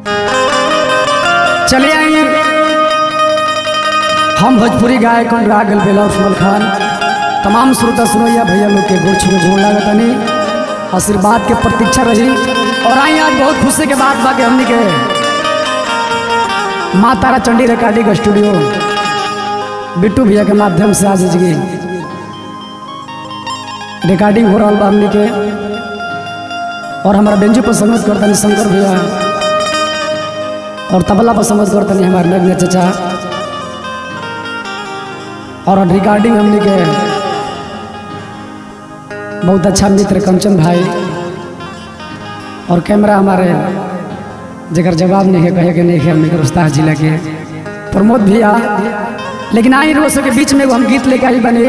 चले आई हम भोजपुरी गायक अनुराग बेला उस्मान खान तमाम श्रोता सुनैया भैया लोग के गोड़ छुए गोड़ लागत तनी आशीर्वाद के प्रतीक्षा रही और आई आज बहुत खुशी के बात बा के हमनी के माँ तारा चंडी रिकॉर्डिंग स्टूडियो बिट्टू भैया के माध्यम से आज जी रिकॉर्डिंग हो रहा बा हमनी के और हमारा बेंजू पर संगत करतनी शंकर भैया और तबला पर संगत करतनी हमारे नग्न चचा और रिकॉर्डिंग हमने के बहुत अच्छा मित्र कंचन भाई और कैमरा हमारे जगह जवाब नहीं है कहे के नहीं है हमने के रोस्तास जिला के प्रमोद भैया लेकिन आई रोज के बीच में एगो हम गीत लेके आई बने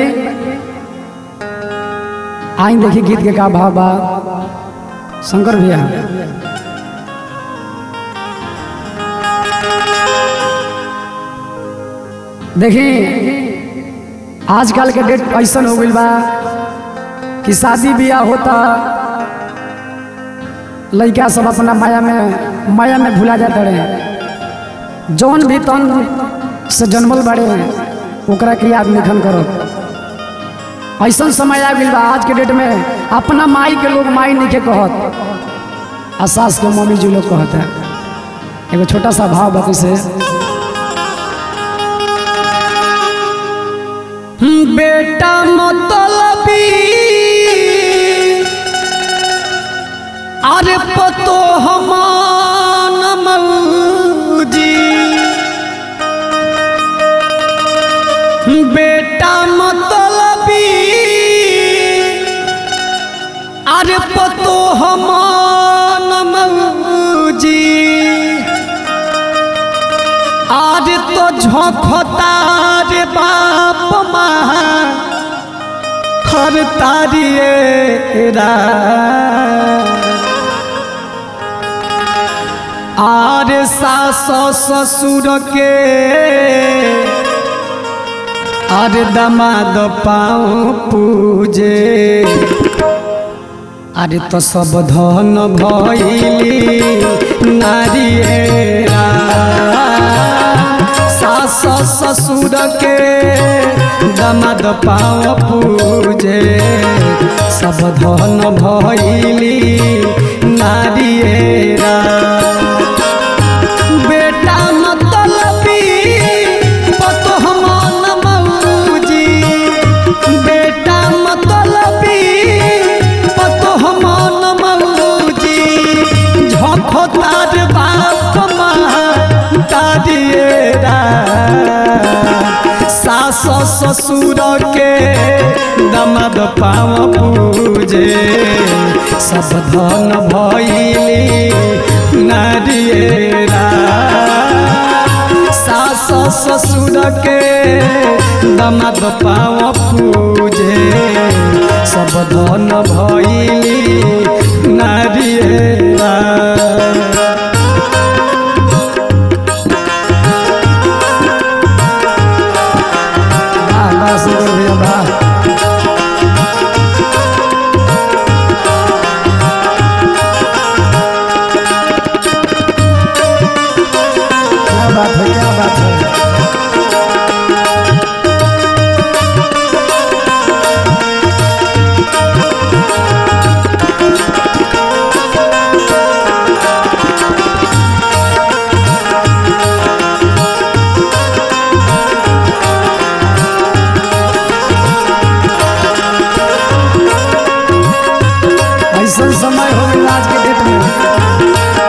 आई देखिए गीत के का भाव बा शंकर भैया देखिए आजकल के डेट ऐसा हो गई बा कि शादी ब्याह होता लड़का सब अपना माया में माया में भुला जाते रहे जौन भी तन से जन्मल बड़े ओकरा के याद निखन करो ऐसा समय आ गई बा आज के डेट में अपना माई के लोग माई नहीं के कहत आ सास के मम्मी जी लोग कहत है एगो छोटा सा भाव बाकी से बेटा मतलबी अरे पतो हमान मौजी बेटा मतलबी अरे पतो हमान मौजी आज तो झोंकता रे बाप माँ हर तारिए आर सास ससुर के आर दमाद पाँव पूजे अरे तो सब धन भैली नारियरा सास ससुर के दमाद पाँव पूजे सब धन भैली नारियरा बेटा मतलबी पतोह मन मौजी बेटा मतलबी पतोह मन मौजी झोंको तार बाप माँ तारिएरा सास ससुर के दमाद पाँव पूजे सब धन भैली नारिएरा सास ससुर के दमाद पाँव पूजे सब धन भैली नारिएरा वाह, वाह, सुंदर भैया, वाह। क्या बात है क्या बात है ऐसा समय हो गया आज के डेट में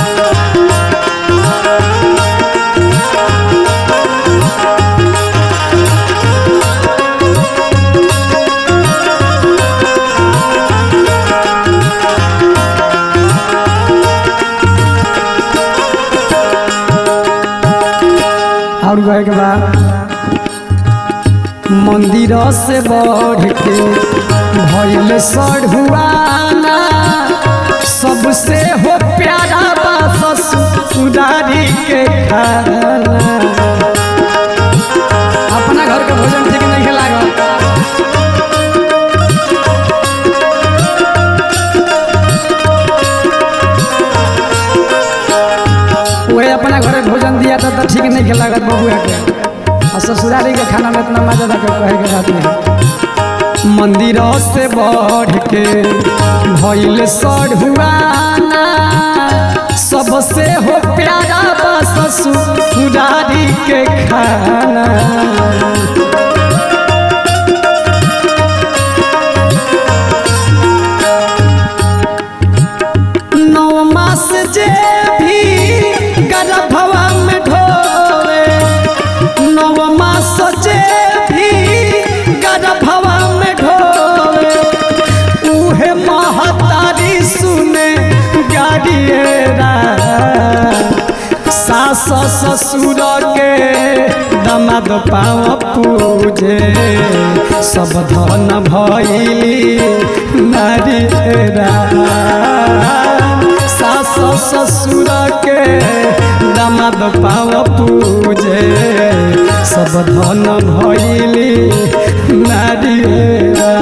और कहे के बाद मंदिर से बढ़ के भैल सढ़ुआना सबसे हो प्यारा बा ससुरारी के खाना अपना घर के भोजन ठीक नहीं लागल तो ठीक नहीं के लागत बबुआ के और ससुरारी के खाना में इतना मजा था कहे के बात नहीं मंदिर से बढ़ के भइल सढ़ुआना सबसे हो प्यारा बा ससुरारी के खाना नौ मास जे भी गर्भवा में ढोवे नौ मास जे भी गर्भवा में ढोवे उहे महतारी सुने गाड़िएरा सास ससुर के दमाद पाव पूजे सब धन भैली नारियरा सास ससुर के दमाद पाव पूजे सब धन भैली नारियरा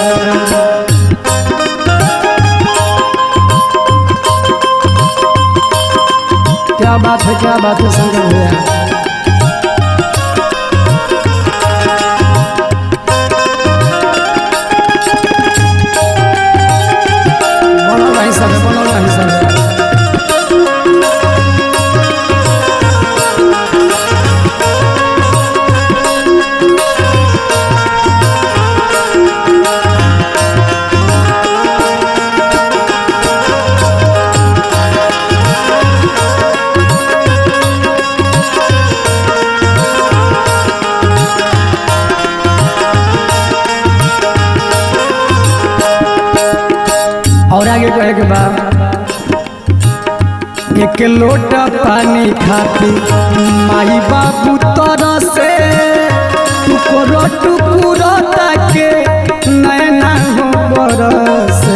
क्या बात है क्या बात है शंकर भैया बोलो भाई सब बोलो भाई सब और आगे कहे के बाद एक लोटा पानी खाती माई बाबू तरह से टुकड़ो टुकड़ो ताके नैना हो बरसे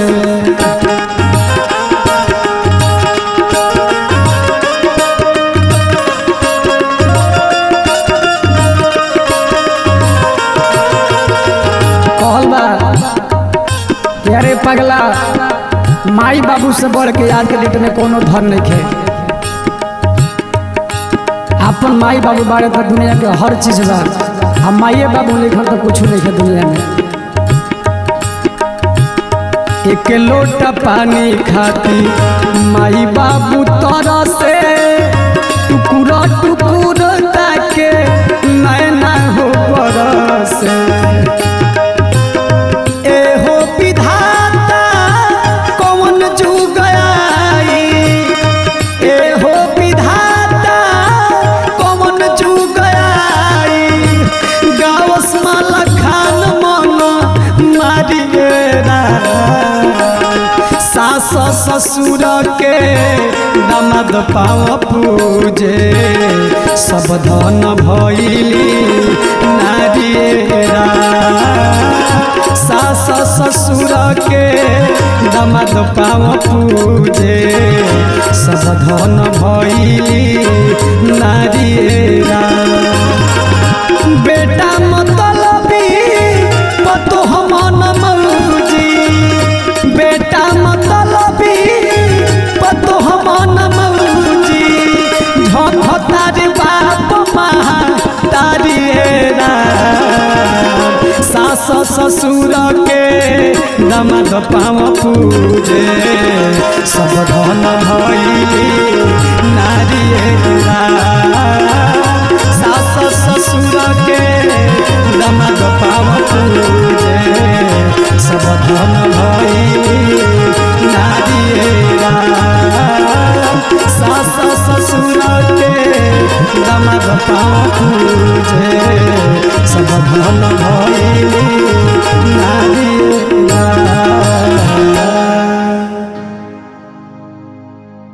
कहल बा कि अरे पगला माई बाबू से बढ़ के आज के डेट में कोनो धन नहीं खे अपन माई बाबू बारे तो दुनिया के हर चीज बा हम माइए बाबू लिखल तो कुछ नहीं है दुनिया में एक लोटा पानी खाती माई बाबू तरह से टुकुरा टुकुर ताके नैना हो बरसे एहो विधाता कौन जुग आई एहो विधाता कौन जुग आई गावस माला खान मन मारिएरा सास ससुर के दमाद पाव पूजे सब धन भैली नारिएरा सास ससुर के दमाद पाव पूजे सब धन भैली नारिएरा बेटा मतलबी पतो मन मौजी बेटा मतलबी पतो मन मौजी झोंकतारी बाप महा तारी सास ससुर के दमाद पाव पूजे सब धन भैली नारियरा सास ससुर के दमाद पाव पूजे सब धन भैली नारियरा सास ससुर के दमाद पाव पूजे सब धन भैली नारियरा